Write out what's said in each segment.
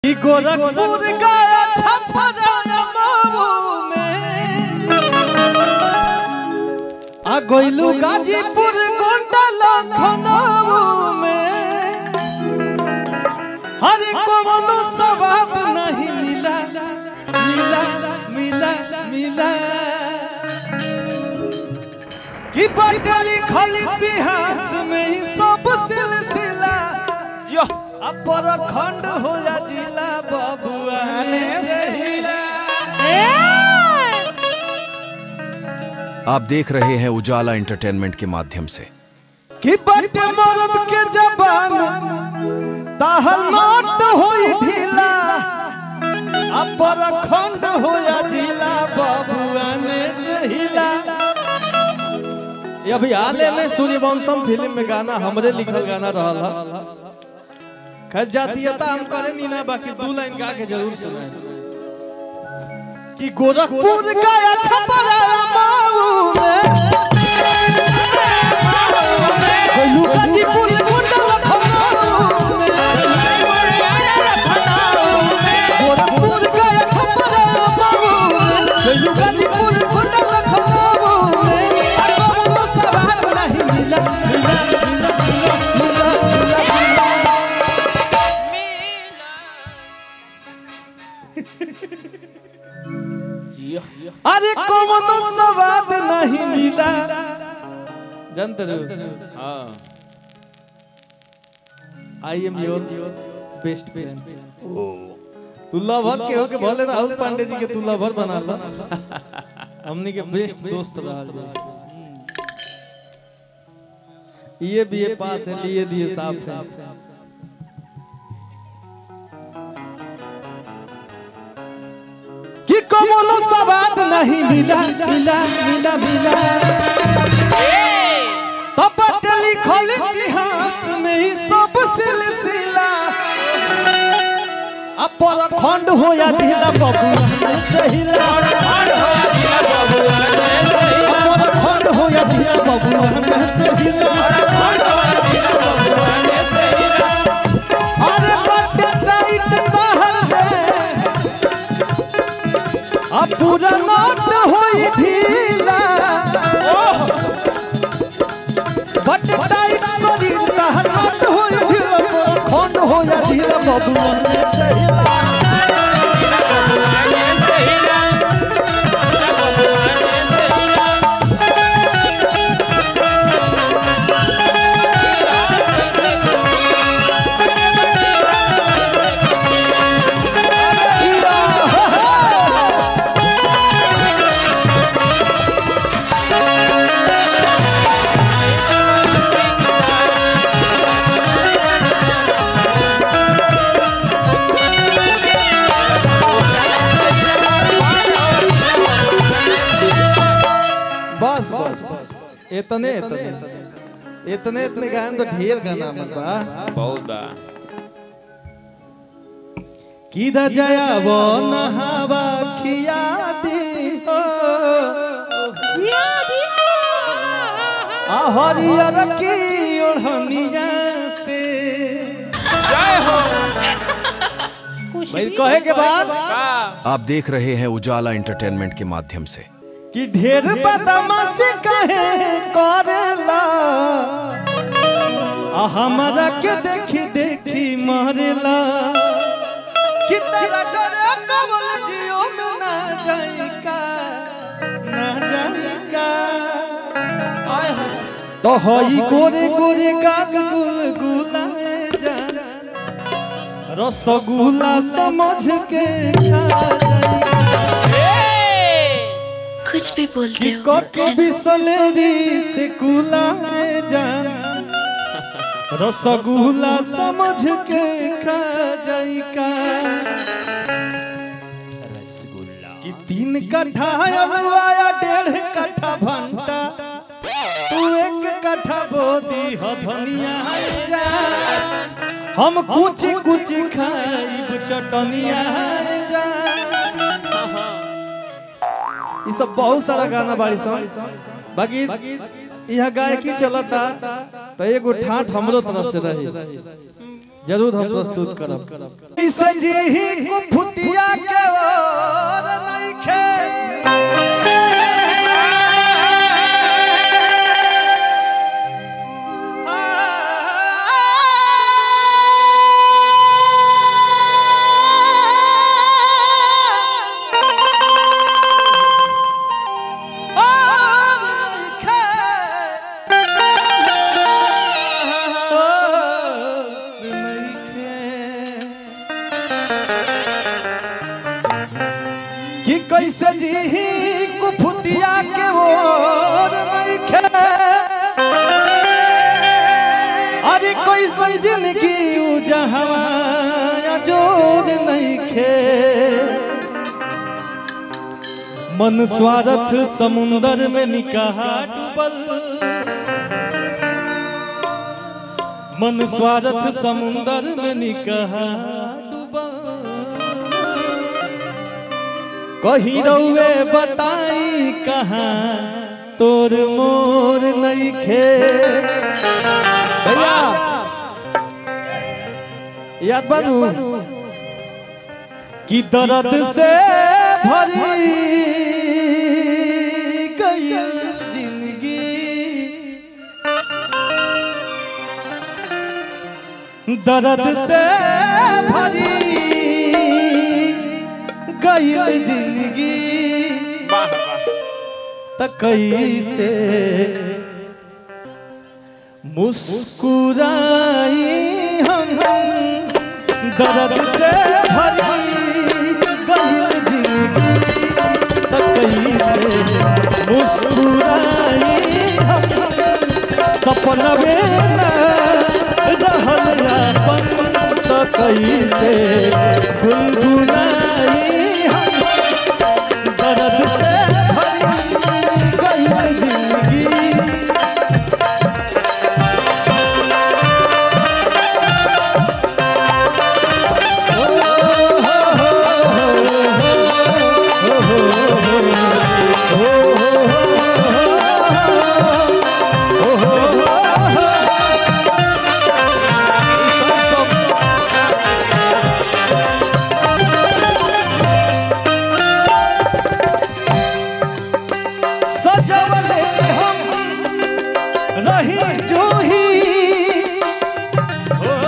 ई गोरखपुर गया छपरा मऊ में आ गइलू गाजीपुर गोंडा लखनऊ में हर कोनो सवाब नहीं मिला मिला मिला मिला कि बदल लिखल इतिहास में ही सब सिलसिला अब परखंड हो या जिला बबुआ से हिला आप देख रहे हैं उजाला एंटरटेनमेंट के माध्यम से कि बट मर्द के जबान ताहल नोट होई ढीला अब परखंड हो या जिला बबुआ से हिला ये अभी हाले में सूर्यवंशम फिल्म में गाना हमरे लिखल गाना रहल हा खैर जातीयता हम करे नहीं ना बाकी दू लाइन गा के जरूर सुनाए कि गोरखपुर गया छपरा मऊ में गइलू गाजीपुर गोंडा लखनऊ में गोरखपुर गया छपरा मऊ में गइलू गाजीपुर गोंडा लखनऊ में आ कौनो सवाल नहीं मिला मिला मिला मिला मिला मिला अरे कौनो स्वाद नहीं मिला जानते हो I am your best friend तू लवर के हो के भले राहुल पांडे जी के तू लवर बना ला हमनी के बेस्ट दोस्त रहा ये भी ये पास है लिए दिए साफ है कि कौनो स्वाद नहीं मिला मिला मिला मिला तब लिखल इतिहास में ही सब सिलसिला अब परखंड हो या ढीला बबुआ सहिला अब परखंड हो या ढीला बबुआ सहिला अरे बटे टाइट कहल है अब पूरा नोट होई ढीला बट टाइट शरीर तहर नोट होई ढीला पूरा खंड हो या ढीला बबुआ में सहिला अरे हीरा, हा, हा। बस बस इतने इतने इतने इतने गान तो ढेर गाना मन बा बहुत बा किदा जया वो नहावा खिया दी हो आ हरियर की ओढ़निया से भाई कहे के बाद आप देख रहे हैं उजाला एंटरटेनमेंट के माध्यम से कि ढेर बदमाशी कहे करेला आ हमरा के देखी देखी मरेला कि तेरा डरे कबल जियो में ना जाई का ना जाई का तो हई गोरे गोरे गाल गुल गुलाए जा रसगुल्ला समझ के खा जाई कुछ भी बोलते हो कको बिसलेरी से कुलाए जान रसगुल्ला समझ के खा जाई का कि तीन कट्ठा अलवाया डेढ़ कट्ठा भंटा तू एक कट्ठा बोदी ह धनिया जा हम कुछ कुछ खाइब चटनिया जा ये सब बहुत सारा गाना बाड़ी सन बाकी यहाँ गायकी चलता तो एगो ठाठ हमरो तरफ से रही जरूर हम प्रस्तुत करब इसे जी ही कुफुतिया के और नइखे कि कैसे जी कुफुतिया के ओर नइखे अरे कैसन जिंदगी उ जहवा जोर नइखे मन स्वार्थ समुंदर में निकाह डूबल मन स्वार्थ समुंदर में निकाह डूबल कही रउए बताई कहाँ तोर मोर नइखे भैया याद बनू कि दर्द से भरी गई जिंदगी दर्द से भरी गई जिंदगी त कैसे मुस्कुराई हम दर्द से भरी गई जिंदगी त कैसे मुस्कुराई हम सपनवे न रहल अपन त कैसे गुनगुनाई हम दर्द से भरी गई जिंदगी सजवले हम रही जूही हो,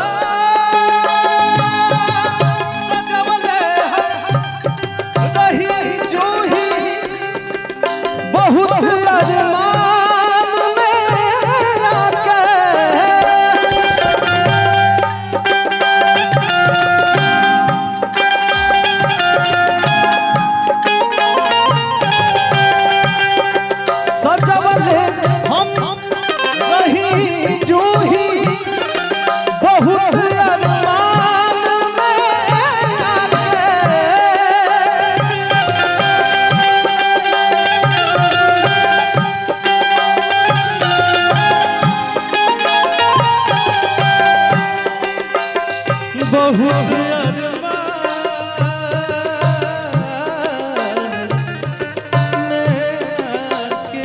सजवले हम रही जूही बहुत अरमान में आके सजवले हम रही जूही बहुत अरमान में आके बहुत अरमान में आके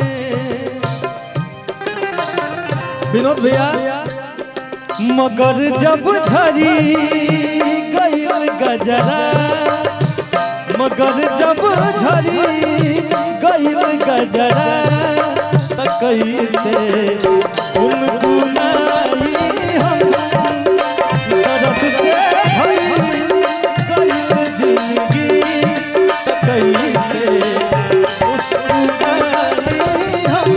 विनोद भैया मगर जब झरी गईल गजरा मगर जब झरी गईल गजरा त कैसे गुनगुनाई हम दर्द से भरी गईल जिंदगी त कैसे मुस्कुराई हम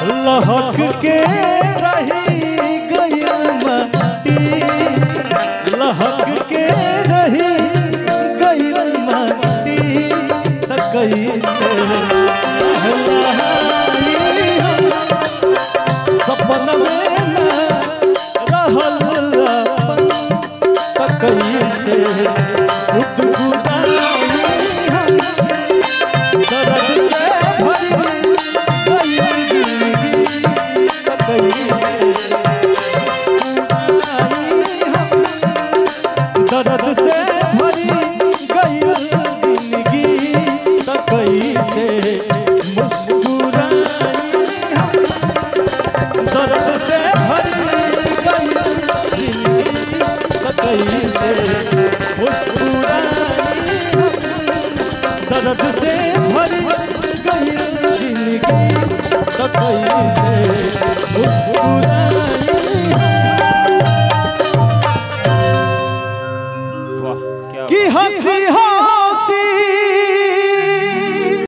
लहक के रही गइल माटी लहक के रही गइल माटी त कैसे